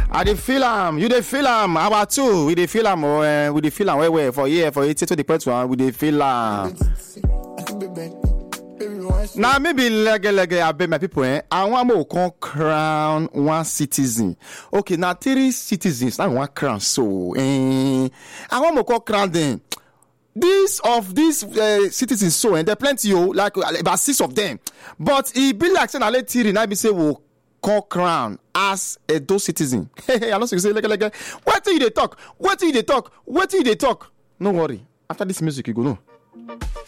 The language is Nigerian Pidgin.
I dey feel am, you dey feel am, our two, we dey feel am, oh, eh, we dey feel am well well for here, for eighty to the point one, we dey feel am. na me be legelege abeg my people eh i wan make we come crown one citizen okay na three citizens na we wan crown so eh i wan make we come crown them this of these uh, citizens so eh there plenty o like uh, about six of them but e be like say na late three na be say we come crown as edo citizen i no say say legelege wetin you dey talk wetin you dey talk wetin you dey talk no worry after this music you go know.